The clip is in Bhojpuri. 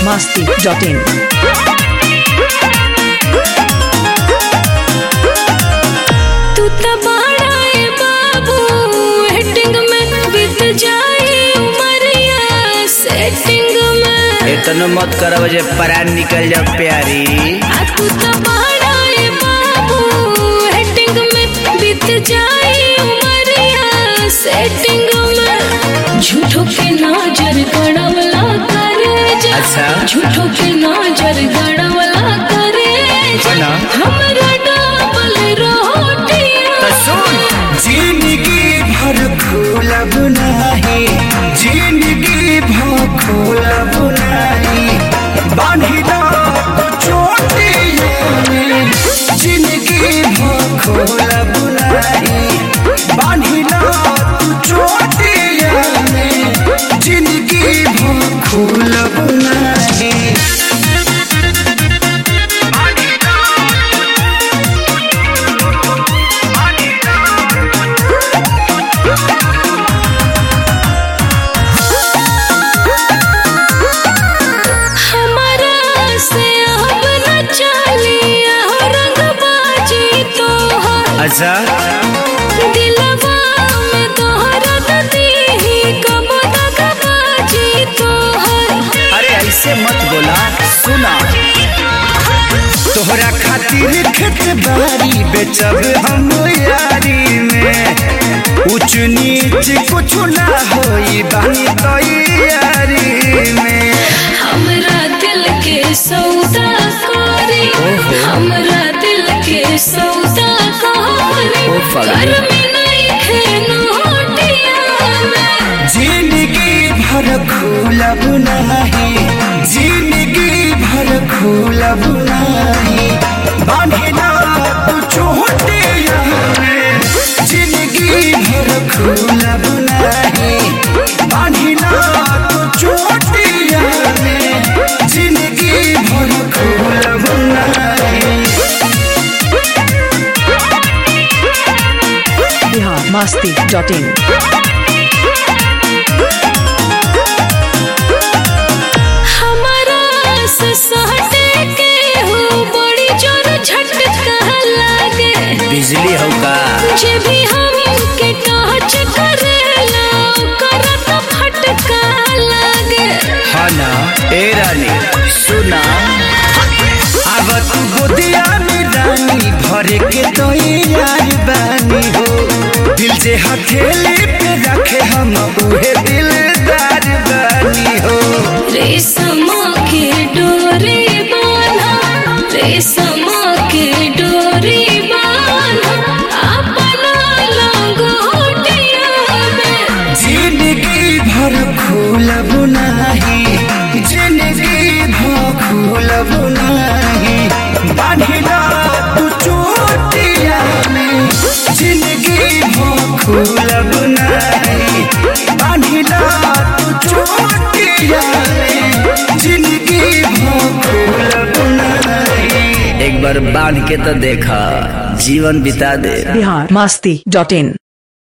masti.in. तू त बड़ा ए बाबू हेटिंग में बीत जाए उमरिया सेटिंग में इतनो मत करब जे परान निकल जाओ प्यारी आ तू त बड़ा ए बाबू हेटिंग में बीत जाए उमरिया सेटिंग में झूठो के नजर गड़वला करे जा अच्छा। झूठो के नजर गड़वला करे जा ना। हमरा डबल रोटियां तो सुन जिंदगी भर खोलब नाही जिंदगी भर खोलब नाही बांधिला तो चोटियों में जिंदगी भर खोलब नाही बांधिला तो चोटियों में जिंदगी भर खोलब नाही हमारा से अब न चलिया रंगबाजी तोहर अच्छा दिलवा में तोहरा दीही कब दगबाजी तोहर अरे ऐसे मत बोला सुना तोहरा खातिर खेत बारी बेचब हम यारी में ऊंच नीच कुछ ना होई बानी तैयारी में हमरा दिल के सौदा करे हमरा दिल के सौदा करे ओ फगली। घर में नहीं खेनोटिया में जिंदगी भर खोलब नहीं जिंदगी भर खोलब नहीं बांधिला तू चोटिया में जिंदगी भर खोलब नहीं बांधिला तू चोटिया में जिंदगी भर खोलब नहीं Bihar masti.in. हमारा से सहटे के हो बड़ी जोर झटका लागे बिजली हो का जे भी हम के टच करेला करत फटका लागे हाँ ना ए रानी सुना अब तू गोदिया में रानी भरे के तो यार बानी हो दिल से हथेली पे रखे हम उहे दिलदार बानी हो रेशम के डोरी बांधा रेशम के डोरी बांधा अपना लंगोटिया में जिंदगी भर खोलब नाही जिंदगी भर खोलब नाही बांधिला तू चोटिया में जिंदगी भर खोलब नाही बांधिला तू चोटिया में जिंदगी भर खोलब नाही एक बार बांध के तो देखा जीवन बिता दे Bihar masti.in.